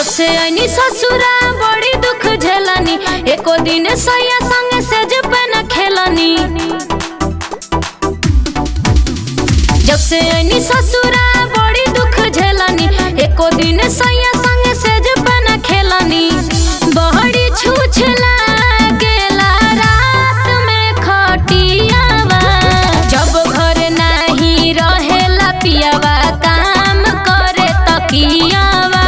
से आईनी ससुरा बड़ी दुख झेलनी एको दिन सैया संग सेज पे न खेलनी जब से आईनी ससुरा बड़ी दुख झेलनी एको दिन सैया संग सेज पे न खेलनी बहड़ी छूछ लागेला रात में खटियावा जब घर नाही रहेला पियावा काम करे तकियावा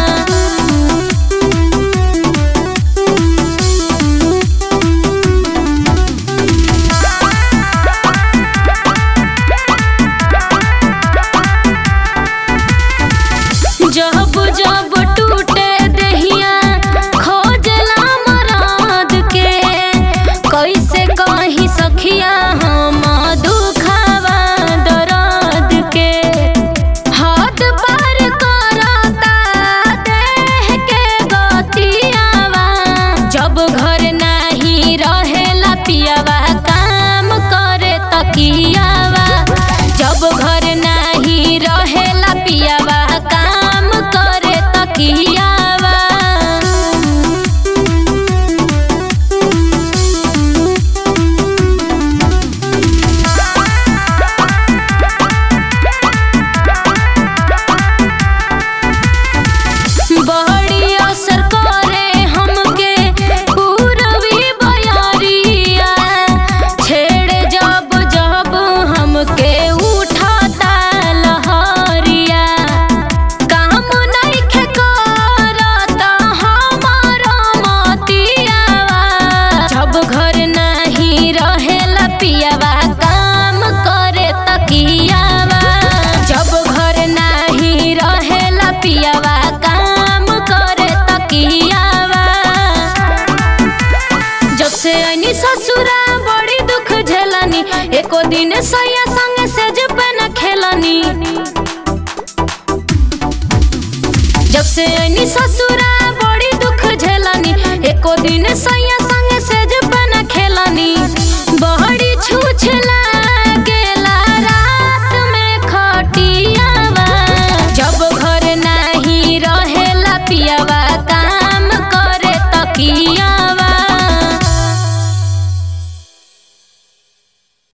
जब जब टूटे दहिया खोजला मराद के कैसे कही सखिया हम दुखावा दर्द के हाथ पार करता देह के गतियावा जब घर नाही रहेला पियावा काम करे तकियावा जब घर नाही रहेला पियावा काम करे तकियावा बड़ी असर करे हमके पूरबी बयारिया छेड़े जब जब हमके उठाता लहरिया काम नइखे करत हमार मतियावा जब घर नाही रहेला पियावा काम करे तकियावा जब घर नाही रहेला पियावा काम करे तकियावा जब से आईनी ससुरा बड़ी दुख झेलनी एको दिन सैया संग सेज पे न खेलनी जब से आईनी ससुरा बड़ी दुख झेलनी एको दिन सैया